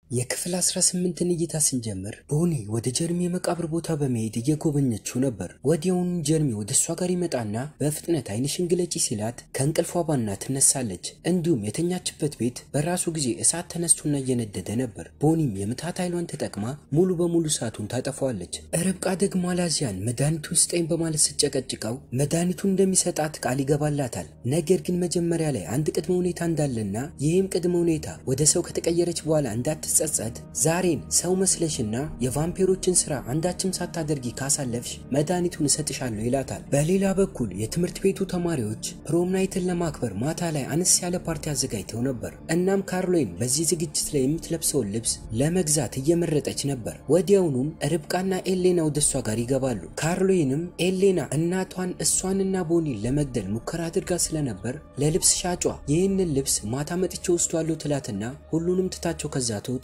የክፍል 18ን እይታ ስንጀምር ቦኒ ወደ ጀርሚ የመቃብር ቦታ በመሄድ እየጎበኘችው ነበር። ወዲያውኑ ጀርሚ ወደ እሷ ጋር ይመጣና በፍጥነት ዓይንሽን ግለጪ ሲላት ከእንቅልፏ ባና ትነሳለች። እንዲሁም የተኛችበት ቤት በራሱ ጊዜ እሳት ተነስቶና እየነደደ ነበር። ቦኒም የምታት ኃይሏን ተጠቅማ ሙሉ በሙሉ እሳቱን ታጠፋዋለች። ርብቃ ደግሞ አላዚያን መድኃኒቱን ስጠኝ በማለት ስጨቀጭቀው መድኃኒቱን እንደሚሰጣት ቃል ይገባላታል። ነገር ግን መጀመሪያ ላይ አንድ ቅድመ ሁኔታ እንዳለና ይህም ቅድመ ሁኔታ ወደ ሰው ከተቀየረች በኋላ እንዳትጸጸት ዛሬን ሰው መስለሽና የቫምፒሮችን ስራ አንዳችም ሳታደርጊ ካሳለፍሽ መድኃኒቱን እሰጥሻለሁ ይላታል። በሌላ በኩል የትምህርት ቤቱ ተማሪዎች ፕሮም ናይትን ለማክበር ማታ ላይ አነስ ያለ ፓርቲ አዘጋጅተው ነበር። እናም ካርሎይን በዚህ ዝግጅት ላይ የምትለብሰውን ልብስ ለመግዛት እየመረጠች ነበር። ወዲያውኑም ርብቃና ኤሌና ወደ እሷ ጋር ይገባሉ። ካርሎይንም ኤሌና እናቷን እሷንና ቦኒን ለመግደል ሙከራ አድርጋ ስለነበር ለልብስ ሻጯ ይህንን ልብስ ማታ መጥቼ ወስዷለሁ ትላትና ሁሉንም ትታቸው ከዛ ትወጣለች።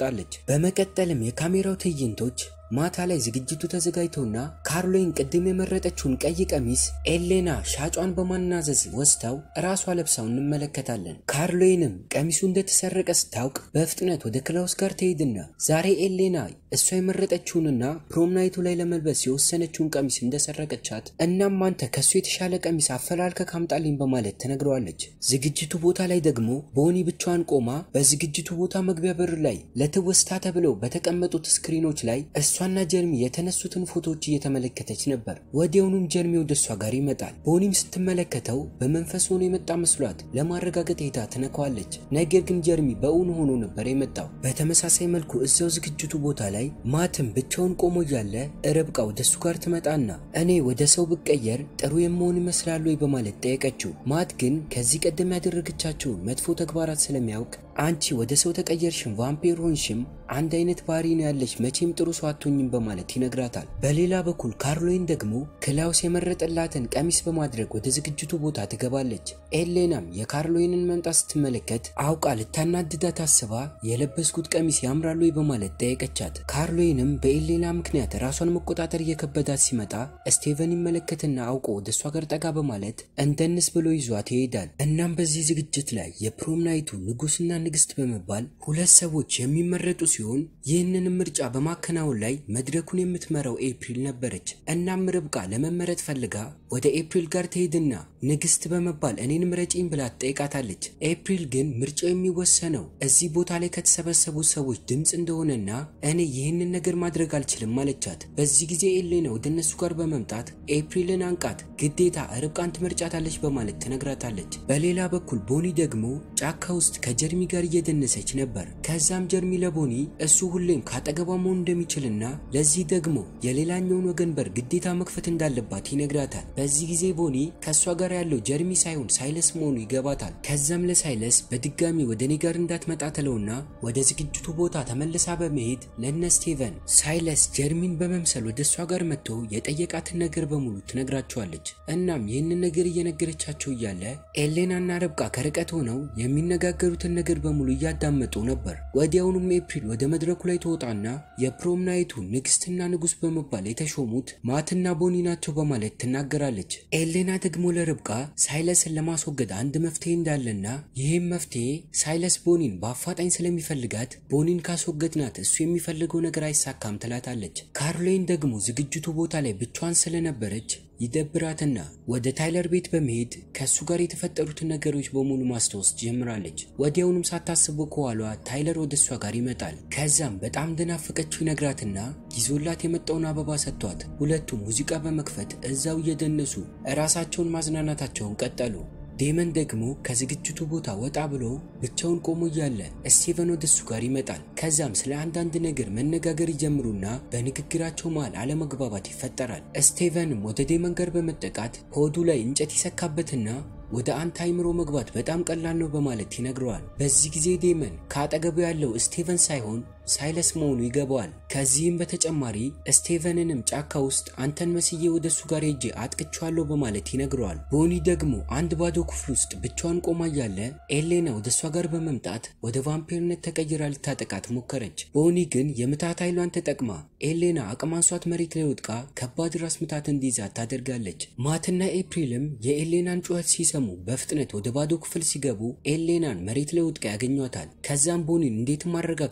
በመቀጠልም የካሜራው ትዕይንቶች ማታ ላይ ዝግጅቱ ተዘጋጅቶና ካርሎይን ቅድም የመረጠችውን ቀይ ቀሚስ ኤሌና ሻጯን በማናዘዝ ወስታው ራሷ ለብሳው እንመለከታለን። ካርሎይንም ቀሚሱ እንደተሰረቀ ስታውቅ በፍጥነት ወደ ክላውስ ጋር ትሄድና ዛሬ ኤሌና እሷ የመረጠችውንና ፕሮም ናይቱ ላይ ለመልበስ የወሰነችውን ቀሚስ እንደሰረቀቻት እናም አንተ ከእሱ የተሻለ ቀሚስ አፈላልከ ካምጣልኝ በማለት ትነግረዋለች። ዝግጅቱ ቦታ ላይ ደግሞ ቦኒ ብቻዋን ቆማ በዝግጅቱ ቦታ መግቢያ በር ላይ ለትውስታ ተብለው በተቀመጡት ስክሪኖች ላይ እሷና ጀርሚ የተነሱትን ፎቶዎች እየተመለከተች ነበር። ወዲያውኑም ጀርሚ ወደ እሷ ጋር ይመጣል። ቦኒም ስትመለከተው በመንፈስ ሆኖ የመጣ መስሏት ለማረጋገጥ ሄዳ ትነካዋለች። ነገር ግን ጀርሚ በእውን ሆኖ ነበር የመጣው። በተመሳሳይ መልኩ እዚያው ዝግጅቱ ቦታ ላይ ማትም ብቻውን ቆሞ እያለ ርብቃ ወደ እሱ ጋር ትመጣና እኔ ወደ ሰው ብቀየር ጥሩ የመሆን ይመስላል ወይ በማለት ጠየቀችው። ማት ግን ከዚህ ቀደም ያደረገቻቸውን መጥፎ ተግባራት ስለሚያውቅ አንቺ ወደ ሰው ተቀየርሽም ቫምፒር ሆንሽም አንድ አይነት ባህሪ ነው ያለሽ፣ መቼም ጥሩ ሰው አትሆኝም በማለት ይነግራታል። በሌላ በኩል ካርሎይን ደግሞ ክላውስ የመረጠላትን ቀሚስ በማድረግ ወደ ዝግጅቱ ቦታ ትገባለች። ኤሌናም የካርሎይንን መምጣት ስትመለከት አውቃ ልታናድዳት አስባ የለበስኩት ቀሚስ ያምራል ወይ በማለት ጠየቀቻት። ካርሎይንም በኤሌና ምክንያት ራሷን መቆጣጠር እየከበዳት ሲመጣ ስቴቨን ይመለከትና አውቆ ወደ እሷ ጋር ጠጋ በማለት እንደንስ ብሎ ይዟት ይሄዳል። እናም በዚህ ዝግጅት ላይ የፕሮም ናይቱ ንጉስና ንግስት በመባል ሁለት ሰዎች የሚመረጡ ሲሆን ይህንንም ምርጫ በማከናወን ላይ መድረኩን የምትመራው ኤፕሪል ነበረች። እናም ርብቃ ለመመረጥ ፈልጋ ወደ ኤፕሪል ጋር ትሄድና ንግስት በመባል እኔን ምረጪኝ ብላ ትጠይቃታለች። ኤፕሪል ግን ምርጫው የሚወሰነው እዚህ ቦታ ላይ ከተሰበሰቡት ሰዎች ድምፅ እንደሆነና እኔ ይህንን ነገር ማድረግ አልችልም አለቻት። በዚህ ጊዜ ኤሌና ወደ እነሱ ጋር በመምጣት ኤፕሪልን አንቃት ግዴታ ርብቃን ትመርጫታለች በማለት ትነግራታለች። በሌላ በኩል ቦኒ ደግሞ ጫካ ውስጥ ከጀርሚ ጋር እየደነሰች ነበር። ከዛም ጀርሚ ለቦኒ እሱ ሁሌም ካጠገቧ መሆን እንደሚችልና ለዚህ ደግሞ የሌላኛውን ወገን በር ግዴታ መክፈት እንዳለባት ይነግራታል። በዚህ ጊዜ ቦኒ ከእሷ ጋር ያለው ጀርሚ ሳይሆን ሳይለስ መሆኑ ይገባታል። ከዛም ለሳይለስ በድጋሚ ወደ እኔ ጋር እንዳትመጣ ትለውና ወደ ዝግጅቱ ቦታ ተመልሳ በመሄድ ለነ ስቴቨን ሳይለስ ጀርሚን በመምሰል ወደ እሷ ጋር መጥቶ የጠየቃትን ነገር በሙሉ ትነግራቸዋለች። እናም ይህንን ነገር እየነገረቻቸው እያለ ኤሌናና ርብቃ ከርቀት ሆነው የሚነጋገሩትን ነገር በሙሉ እያዳመጡ ነበር። ወዲያውኑም ኤፕሪል ወደ መድረኩ ላይ ትወጣና የፕሮም ናይቱ ንግስትና ንጉስ በመባል የተሾሙት ማትና ቦኒ ናቸው በማለት ትናገራለች። ኤሌና ደግሞ ለርብቃ ሳይለስን ለማስወገድ አንድ መፍትሄ እንዳለና ይህም መፍትሄ ሳይለስ ቦኒን በአፋጣኝ ስለሚፈልጋት ቦኒን ካስወገድናት እሱ የሚፈልገው ነገር አይሳካም ትላታለች። ካርሎይን ደግሞ ዝግጅቱ ቦታ ላይ ብቻዋን ስለነበረች ይደብራትና ወደ ታይለር ቤት በመሄድ ከእሱ ጋር የተፈጠሩትን ነገሮች በሙሉ ማስታወስ ጀምራለች። ወዲያውኑም ሳታስበው ከኋሏ ታይለር ወደ እሷ ጋር ይመጣል። ከዛም በጣም እንደናፈቀችው ይነግራትና ይዞላት የመጣውን አበባ ሰጥቷት ሁለቱም ሙዚቃ በመክፈት እዛው እየደነሱ እራሳቸውን ማዝናናታቸውን ቀጠሉ። ዴመን ደግሞ ከዝግጅቱ ቦታ ወጣ ብሎ ብቻውን ቆሞ እያለ ስቴቨን ወደ እሱ ጋር ይመጣል። ከዛም ስለ አንዳንድ ነገር መነጋገር ይጀምሩና በንግግራቸው መሃል አለመግባባት ይፈጠራል። ስቴቨንም ወደ ዴመን ጋር በመጠቃት ሆዱ ላይ እንጨት ይሰካበትና ወደ አንተ አይምሮ መግባት በጣም ቀላል ነው በማለት ይነግረዋል። በዚህ ጊዜ ዴመን ከአጠገቡ ያለው ስቴቨን ሳይሆን ሳይለስ መሆኑ ይገባዋል። ከዚህም በተጨማሪ ስቴቨንንም ጫካ ውስጥ አንተን መስዬ ወደ እሱ ጋር ሄጄ አጥቅቼዋለሁ በማለት ይነግረዋል። ቦኒ ደግሞ አንድ ባዶ ክፍል ውስጥ ብቻዋን ቆማ እያለ ኤሌና ወደ እሷ ጋር በመምጣት ወደ ቫምፒርነት ተቀይራ ልታጠቃት ሞከረች። ቦኒ ግን የምታት ኃይሏን ተጠቅማ ኤሌና አቅም አንሷት መሬት ላይ ወድቃ ከባድ ራስ ምታት እንዲይዛት ታደርጋለች። ማትና ኤፕሪልም የኤሌናን ጩኸት ሲሰሙ በፍጥነት ወደ ባዶ ክፍል ሲገቡ ኤሌናን መሬት ላይ ወድቃ ያገኟታል። ከዛም ቦኒን እንዴትም አረጋግተው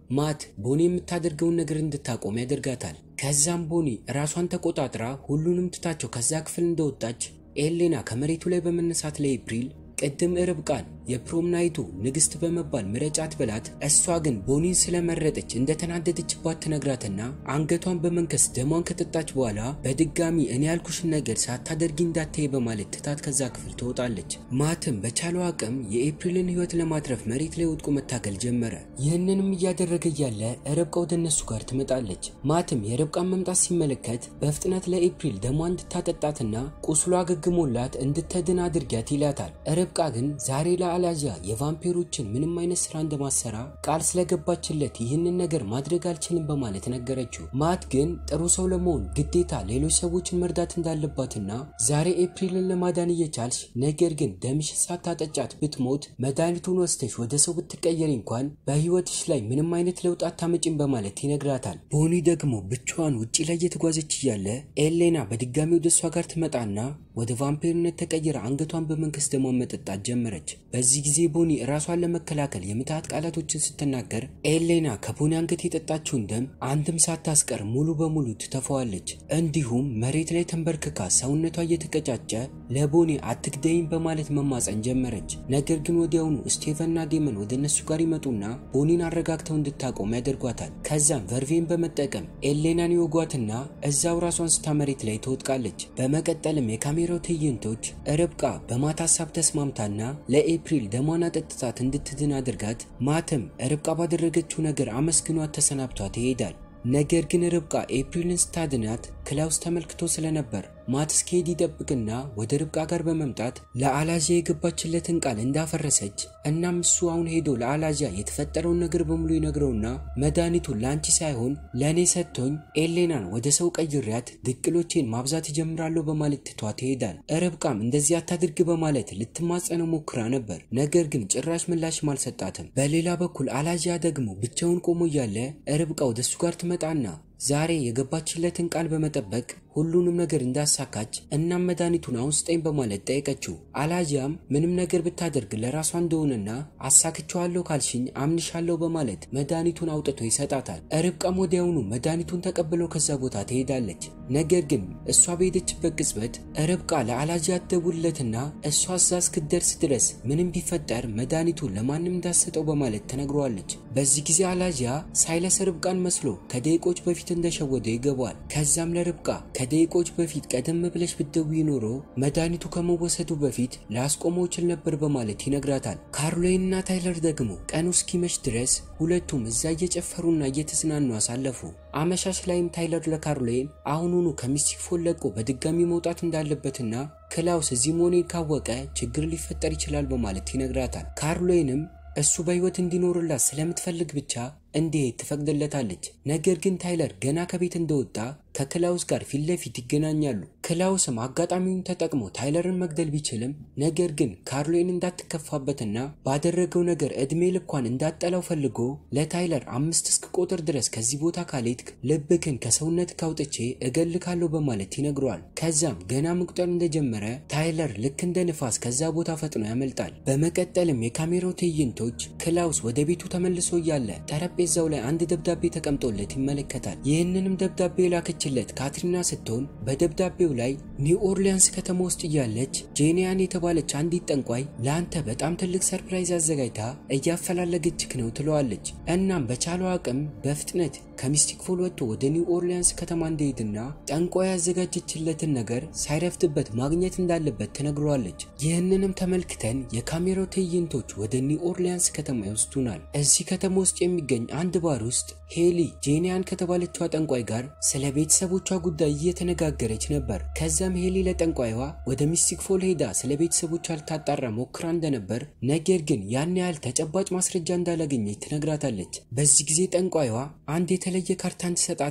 ማት ቦኒ የምታደርገውን ነገር እንድታቆም ያደርጋታል። ከዛም ቦኒ ራሷን ተቆጣጥራ ሁሉንም ትታቸው ከዛ ክፍል እንደወጣች ኤሌና ከመሬቱ ላይ በመነሳት ለኤፕሪል ቅድም ርብቃን የፕሮም ናይቱ ንግስት በመባል ምረጫት ብላት እሷ ግን ቦኒን ስለመረጠች እንደተናደደችባት ትነግራትና አንገቷን በመንከስ ደሟን ከጠጣች በኋላ በድጋሚ እኔ ያልኩሽን ነገር ሳታደርጊ እንዳታይ በማለት ትታት ከዛ ክፍል ትወጣለች። ማትም በቻለው አቅም የኤፕሪልን ሕይወት ለማትረፍ መሬት ላይ ወድቆ መታገል ጀመረ። ይህንንም እያደረገ እያለ ርብቃ ወደ እነሱ ጋር ትመጣለች። ማትም የርብቃን መምጣት ሲመለከት በፍጥነት ለኤፕሪል ደሟን እንድታጠጣትና ቁስሏ አገግሞላት እንድትድን አድርጊያት ይላታል። ርብቃ ግን ዛሬ ለአላዚያ የቫምፒሮችን ምንም አይነት ስራ እንደማሰራ ቃል ስለገባችለት ይህንን ነገር ማድረግ አልችልም በማለት ነገረችው። ማት ግን ጥሩ ሰው ለመሆን ግዴታ ሌሎች ሰዎችን መርዳት እንዳለባትና ዛሬ ኤፕሪልን ለማዳን እየቻልሽ ነገር ግን ደምሽ ሳታጠጫት ብትሞት መድኃኒቱን ወስደሽ ወደ ሰው ብትቀየሪ እንኳን በህይወትሽ ላይ ምንም አይነት ለውጥ አታመጭም በማለት ይነግራታል። ቦኒ ደግሞ ብቻዋን ውጪ ላይ እየተጓዘች እያለ ኤሌና በድጋሚ ወደ እሷ ጋር ትመጣና ወደ ቫምፒርነት ተቀይራ አንገቷን በመንከስ ደሟን መጠጣት ጀመረች። በዚህ ጊዜ ቦኒ ራሷን ለመከላከል የምትሃት ቃላቶችን ስትናገር ኤሌና ከቦኒ አንገት የጠጣችውን ደም አንድም ሳታስቀር ሙሉ በሙሉ ትተፈዋለች። እንዲሁም መሬት ላይ ተንበርክካ ሰውነቷ እየተቀጫጨ ለቦኒ አትግደይም በማለት መማፀን ጀመረች። ነገር ግን ወዲያውኑ ስቴቨንና ዴመን ወደ እነሱ ጋር ይመጡና ቦኒን አረጋግተው እንድታቆም ያደርጓታል። ከዛም ቨርቬን በመጠቀም ኤሌናን ይወጓትና እዛው ራሷን ስታ መሬት ላይ ትወድቃለች። በመቀጠልም የካሜራው ትዕይንቶች ርብቃ በማት ሀሳብ ተስማምታና ለኤፕሪል ደሟን አጠጥታት እንድትድን አድርጋት ማትም ርብቃ ባደረገችው ነገር አመስግኗት ተሰናብቷት ይሄዳል። ነገር ግን ርብቃ ኤፕሪልን ስታድናት ክላውስ ተመልክቶ ስለነበር ማት እስኪሄድ ይጠብቅና ወደ ርብቃ ጋር በመምጣት ለአላዚያ የገባችለትን ቃል እንዳፈረሰች እናም እሱ አሁን ሄዶ ለአላዚያ የተፈጠረውን ነገር በሙሉ ይነግረውና መድኃኒቱን ለአንቺ ሳይሆን ለእኔ ሰጥቶኝ ኤሌናን ወደ ሰው ቀይሬያት ድቅሎቼን ማብዛት እጀምራለሁ በማለት ትቷት ይሄዳል። ርብቃም እንደዚህ አታድርግ በማለት ልትማጸነው ሞክራ ነበር። ነገር ግን ጭራሽ ምላሽም አልሰጣትም። በሌላ በኩል አላዚያ ደግሞ ብቻውን ቆሞ እያለ ርብቃ ወደ እሱ ጋር ትመጣና ዛሬ የገባችለትን ቃል በመጠበቅ ሁሉንም ነገር እንዳሳካች እናም መድኃኒቱን አሁን ስጠኝ በማለት ጠየቀችው። አላዚያም ምንም ነገር ብታደርግ ለራሷ እንደሆነና አሳክቸዋለሁ ካልሽኝ አምንሻለሁ በማለት መድኃኒቱን አውጥቶ ይሰጣታል። ርብቃም ወዲያውኑ መድኃኒቱን ተቀብለው ከዛ ቦታ ትሄዳለች። ነገር ግን እሷ በሄደችበት ቅጽበት ርብቃ ለአላዚያ ትደውልለትና እሷ እዛ እስክትደርስ ድረስ ምንም ቢፈጠር መድኃኒቱን ለማንም እንዳሰጠው በማለት ተነግሯለች። በዚህ ጊዜ አላዚያ ሳይለስ ርብቃን መስሎ ከደቂቆች በፊት እንደሸወደ ይገባዋል። ከዛም ለርብቃ ከደቂቆች በፊት ቀደም ብለሽ ብትደውይ ኖሮ መድኃኒቱ ከመወሰዱ በፊት ላስቆመው ችል ነበር በማለት ይነግራታል። ካርሎይን እና ታይለር ደግሞ ቀኑ እስኪመሽ ድረስ ሁለቱም እዛ እየጨፈሩና እየተዝናኑ አሳለፉ። አመሻሽ ላይም ታይለር ለካርሎይን አሁኑኑ ከሚስቲክ ፎል ለቆ በድጋሚ መውጣት እንዳለበትና ክላውስ እዚህ መሆኔን ካወቀ ችግር ሊፈጠር ይችላል በማለት ይነግራታል። ካርሎይንም እሱ በሕይወት እንዲኖርላት ስለምትፈልግ ብቻ እንዲሄድ ትፈቅድለታለች። ነገር ግን ታይለር ገና ከቤት እንደወጣ ከክላውስ ጋር ፊት ለፊት ይገናኛሉ። ክላውስም አጋጣሚውን ተጠቅሞ ታይለርን መግደል ቢችልም ነገር ግን ካርሎይን እንዳትከፋበትና ባደረገው ነገር እድሜ ልኳን እንዳጠላው ፈልጎ ለታይለር አምስት እስክ ቁጥር ድረስ ከዚህ ቦታ ካልሄድክ ልብክን ከሰውነት ካውጥቼ እገልካለሁ በማለት ይነግረዋል። ከዛም ገና መቁጠር እንደጀመረ ታይለር ልክ እንደ ንፋስ ከዛ ቦታ ፈጥኖ ያመልጣል። በመቀጠልም የካሜራው ትዕይንቶች ክላውስ ወደ ቤቱ ተመልሶ እያለ ጠረጴዛው ላይ አንድ ደብዳቤ ተቀምጦለት ይመለከታል። ይህንንም ደብዳቤ የላከችለት ካትሪና ስትሆን በደብዳቤው ላይ ኒው ኦርሊያንስ ከተማ ውስጥ እያለች ጄኒያን የተባለች አንዲት ጠንቋይ ለአንተ በጣም ትልቅ ሰርፕራይዝ አዘጋጅታ እያፈላለገችክ ነው ትለዋለች። እናም በቻለው አቅም በፍጥነት ከሚስቲክ ፎል ወጥቶ ወደ ኒው ኦርሊያንስ ከተማ እንደሄድና ጠንቋይ ያዘጋጀችለትን ነገር ሳይረፍድበት ማግኘት እንዳለበት ትነግረዋለች። ይህንንም ተመልክተን የካሜራው ትዕይንቶች ወደ ኒው ኦርሊያንስ ከተማ ይወስዱናል። እዚህ ከተማ ውስጥ የሚገኝ አንድ ባር ውስጥ ሄሊ ጄኒያን ከተባለችዋ ጠንቋይ ጋር ስለ ቤተሰቦቿ ጉዳይ እየተነጋገረች ነበር። ከዛም ሄሊ ለጠንቋይዋ ወደ ሚስቲክ ፎል ሄዳ ስለ ቤተሰቦቿ ልታጣራ ሞክራ እንደነበር ነገር ግን ያን ያህል ተጨባጭ ማስረጃ እንዳላገኘች ትነግራታለች። በዚህ ጊዜ ጠንቋይዋ አንድ የተለየ ካርታን ትሰጣትና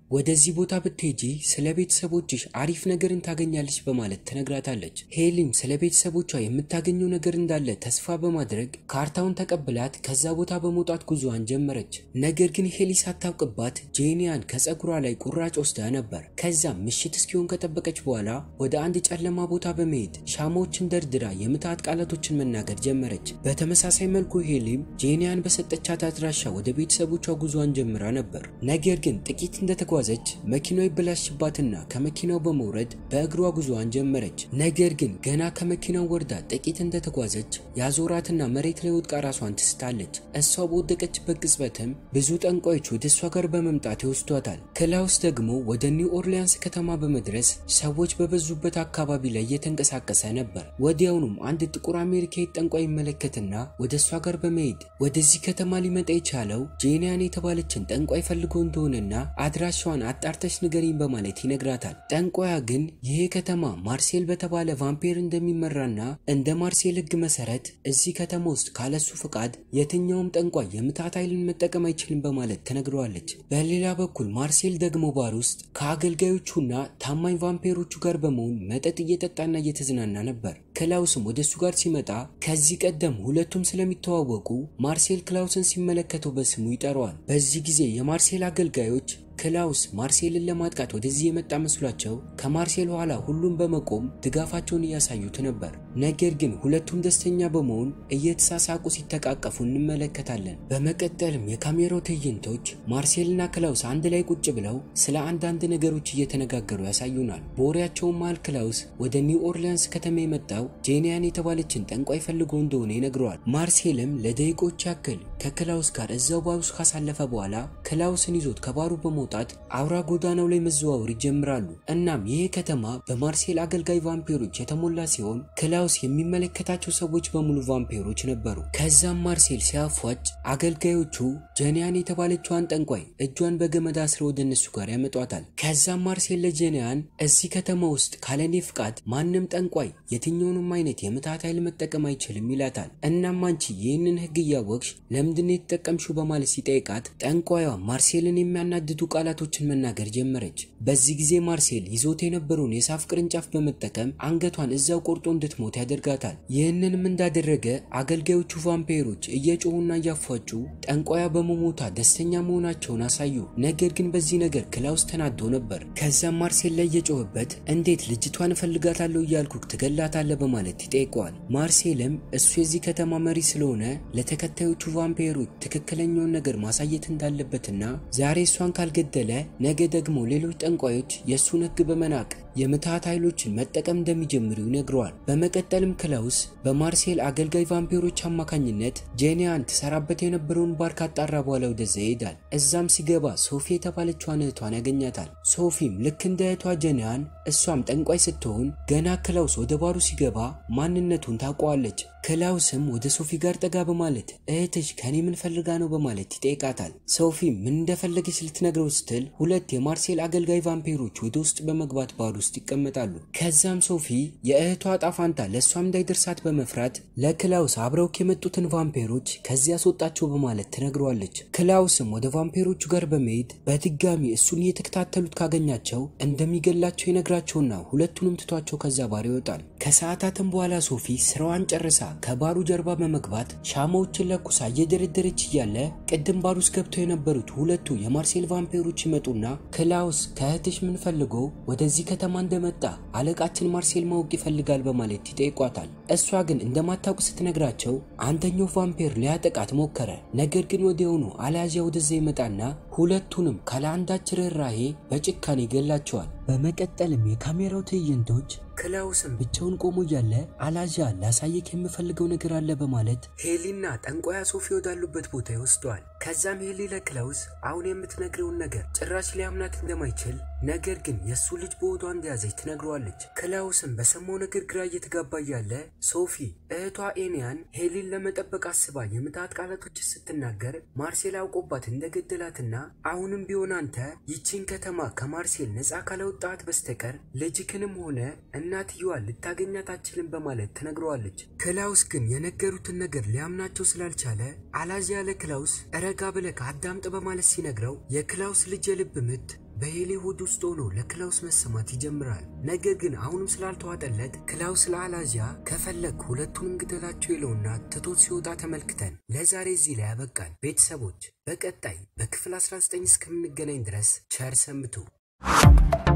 ወደዚህ ቦታ ብትሄጂ ስለ ቤተሰቦችሽ አሪፍ ነገርን ታገኛለች በማለት ትነግራታለች። ሄሊም ስለ ቤተሰቦቿ የምታገኘው ነገር እንዳለ ተስፋ በማድረግ ካርታውን ተቀብላት ከዛ ቦታ በመውጣት ጉዞዋን ጀመረች። ነገር ግን ሄሊ ሳታውቅባት ጄኒያን ከጸጉሯ ላይ ቁራጭ ወስዳ ነበር። ከዛም ምሽት እስኪሆን ከጠበቀች በኋላ ወደ አንድ ጨለማ ቦታ በመሄድ ሻማዎችን ደርድራ የምትሃት ቃላቶችን መናገር ጀመረች። በተመሳሳይ መልኩ ሄሊም ጄኒያን በሰጠቻት አድራሻ ወደ ቤተሰቦቿ ጉዞዋን ጀምራ ነበር። ነገር ግን ጥቂት እንደተጓዘች መኪናው ይበላሽባትና ከመኪናው በመውረድ በእግሯ ጉዞዋን ጀመረች። ነገር ግን ገና ከመኪናው ወርዳ ጥቂት እንደተጓዘች ያዞራትና መሬት ላይ ወድቃ ራሷን ትስታለች። እሷ በወደቀችበት ቅጽበትም ብዙ ጠንቋዮች ወደ እሷ ጋር በመምጣት ይወስዷታል። ክላውስ ደግሞ ወደ ኒው ኦርሊያንስ ከተማ በመድረስ ሰዎች በበዙበት አካባቢ ላይ እየተንቀሳቀሰ ነበር። ወዲያውኑም አንድ ጥቁር አሜሪካዊ ጠንቋይ ይመለከትና ወደ እሷ ጋር በመሄድ ወደዚህ ከተማ ሊመጣ የቻለው ጄኒያን የተባለችን ጠንቋይ ፈልጎ እንደሆነና አድራሻዋን አጣርተሽ ንገሪኝ በማለት ይነግራታል። ጠንቋያ ግን ይሄ ከተማ ማርሴል በተባለ ቫምፒር እንደሚመራና እንደ ማርሴል ሕግ መሰረት እዚህ ከተማ ውስጥ ካለሱ ፍቃድ የትኛውም ጠንቋይ የምታት ኃይልን መጠቀም አይችልም በማለት ተነግረዋለች። በሌላ በኩል ማርሴል ደግሞ ባር ውስጥ ከአገልጋዮቹና ታማኝ ቫምፒሮቹ ጋር በመሆን መጠጥ እየጠጣና እየተዝናና ነበር። ክላውስም ወደ እሱ ጋር ሲመጣ ከዚህ ቀደም ሁለቱም ስለሚተዋወቁ ማርሴል ክላውስን ሲመለከተው በስሙ ይጠራዋል። በዚህ ጊዜ የማርሴል አገልጋዮች ክላውስ ማርሴልን ለማጥቃት ወደዚህ የመጣ መስሏቸው ከማርሴል ኋላ ሁሉም በመቆም ድጋፋቸውን እያሳዩት ነበር። ነገር ግን ሁለቱም ደስተኛ በመሆን እየተሳሳቁ ሲተቃቀፉ እንመለከታለን። በመቀጠልም የካሜራው ትዕይንቶች ማርሴልና ክላውስ አንድ ላይ ቁጭ ብለው ስለ አንዳንድ ነገሮች እየተነጋገሩ ያሳዩናል። በወሬያቸውም መሃል ክላውስ ወደ ኒው ኦርሊያንስ ከተማ የመጣው ጄኒያን የተባለችን ጠንቋይ ፈልጎ እንደሆነ ይነግረዋል። ማርሴልም ለደቂቆች ያክል ከክላውስ ጋር እዛው ባር ውስጥ ካሳለፈ በኋላ ክላውስን ይዞት ከባሩ በመ ለመውጣት አውራ ጎዳናው ላይ መዘዋወር ይጀምራሉ። እናም ይህ ከተማ በማርሴል አገልጋይ ቫምፒሮች የተሞላ ሲሆን ክላውስ የሚመለከታቸው ሰዎች በሙሉ ቫምፒሮች ነበሩ። ከዛም ማርሴል ሲያፏጭ አገልጋዮቹ ጀኒያን የተባለችዋን ጠንቋይ እጇን በገመድ አስረው ወደ እነሱ ጋር ያመጧታል። ከዛም ማርሴል ለጀኒያን እዚህ ከተማ ውስጥ ካለኔ ፍቃድ ማንም ጠንቋይ የትኛውንም አይነት የምታት ኃይል መጠቀም አይችልም ይላታል። እናም አንቺ ይህንን ሕግ እያወቅሽ ለምንድን ነው የተጠቀምሽው በማለት ሲጠይቃት ጠንቋይዋ ማርሴልን የሚያናድዱ ቃላቶችን መናገር ጀመረች። በዚህ ጊዜ ማርሴል ይዞት የነበረውን የሳፍ ቅርንጫፍ በመጠቀም አንገቷን እዛው ቆርጦ እንድትሞት ያደርጋታል። ይህንንም እንዳደረገ አገልጋዮቹ ቫምፒሮች እየጮሁና እያፏጩ ጠንቋያ በመሞቷ ደስተኛ መሆናቸውን አሳዩ። ነገር ግን በዚህ ነገር ክላውስ ተናዶ ነበር። ከዛም ማርሴል ላይ እየጮህበት እንዴት ልጅቷን እፈልጋታለሁ እያልኩ ትገላታለህ በማለት ይጠይቀዋል። ማርሴልም እሱ የዚህ ከተማ መሪ ስለሆነ ለተከታዮቹ ቫምፒሮች ትክክለኛውን ነገር ማሳየት እንዳለበትና ዛሬ እሷን ካልገደለ ነገ ደግሞ ሌሎች ጠንቋዮች የእሱን ሕግ በመናቅ የምትሃት ኃይሎችን መጠቀም እንደሚጀምሩ ይነግረዋል። በመቀጠልም ክላውስ በማርሴል አገልጋይ ቫምፒሮች አማካኝነት ጄኒያን ትሰራበት የነበረውን ባር ካጣራ በኋላ ወደዛ ይሄዳል። እዛም ሲገባ ሶፊ የተባለችዋን እህቷን ያገኛታል። ሶፊም ልክ እንደ እህቷ ጄኒያን እሷም ጠንቋይ ስትሆን ገና ክላውስ ወደ ባሩ ሲገባ ማንነቱን ታውቀዋለች። ክላውስም ወደ ሶፊ ጋር ጠጋ በማለት እህትሽ ከኔ ምን ፈልጋ ነው በማለት ይጠይቃታል። ሶፊም ምን እንደፈለገች ልትነግረው ስትል ሁለት የማርሴል አገልጋይ ቫምፒሮች ወደ ውስጥ በመግባት ባር ውስጥ ይቀመጣሉ። ከዛም ሶፊ የእህቷ ዕጣ ፈንታ ለእሷም እንዳይደርሳት በመፍራት ለክላውስ አብረውክ የመጡትን ቫምፒሮች ከዚያ አስወጣቸው በማለት ትነግረዋለች። ክላውስም ወደ ቫምፒሮቹ ጋር በመሄድ በድጋሚ እሱን እየተከታተሉት ካገኛቸው እንደሚገላቸው ይነግራቸውና ሁለቱንም ትቷቸው ከዛ ባር ይወጣል። ከሰዓታትም በኋላ ሶፊ ስራዋን ጨርሳ ከባሩ ጀርባ በመግባት ሻማዎችን ለኩሳ እየደረደረች እያለ ቅድም ባር ውስጥ ገብተው የነበሩት ሁለቱ የማርሴል ቫምፒሮች ይመጡና ክላውስ ከእህትሽ ምን ፈልጎ ወደዚህ ከተማ እንደመጣ አለቃችን ማርሴል ማወቅ ይፈልጋል በማለት ይጠይቋታል። እሷ ግን እንደማታውቅ ስትነግራቸው አንደኛው ቫምፒር ሊያጠቃት ሞከረ። ነገር ግን ወዲያውኑ አልያዣ ወደዛ ይመጣና ሁለቱንም ካለ አንዳች ርኅራሄ በጭካኔ ይገላቸዋል። በመቀጠልም የካሜራው ትዕይንቶች ክላውስም ብቻውን ቆሞ እያለ አላዣ ላሳየክ የምፈልገው ነገር አለ በማለት ሄሊና ጠንቋያ ሶፊ ወዳሉበት ቦታ ይወስደዋል። ከዛም ሄሊ ለክላውስ አሁን የምትነግረውን ነገር ጭራሽ ሊያምናት እንደማይችል ነገር ግን የእሱ ልጅ በሆዷ እንደያዘች ትነግረዋለች። ክላውስም በሰማው ነገር ግራ እየተጋባ እያለ ሶፊ እህቷ ኤንያን ሄሊን ለመጠበቅ አስባ የምትሃት ቃላቶች ስትናገር ማርሴል አውቆባት እንደገደላትና አሁንም ቢሆን አንተ ይቺን ከተማ ከማርሴል ነፃ ካላወጣት በስተቀር ልጅክንም ሆነ እናትየዋን ልታገኛት አትችልም በማለት ትነግረዋለች። ክላውስ ግን የነገሩትን ነገር ሊያምናቸው ስላልቻለ አላዥ ያለ ክላውስ ረጋ ብለህ አዳምጥ በማለት ሲነግረው የክላውስ ልጅ የልብ ምት በሄሌ ሆድ ውስጥ ሆኖ ለክላውስ መሰማት ይጀምራል። ነገር ግን አሁንም ስላልተዋጠለት ክላውስ ለአላዚያ ከፈለግ ሁለቱንም ግደላቸው ይለውና ትቶት ሲወጣ ተመልክተን ለዛሬ እዚህ ላይ ያበቃል። ቤተሰቦች በቀጣይ በክፍል 19 እስከምንገናኝ ድረስ ቸር ሰንብቱ።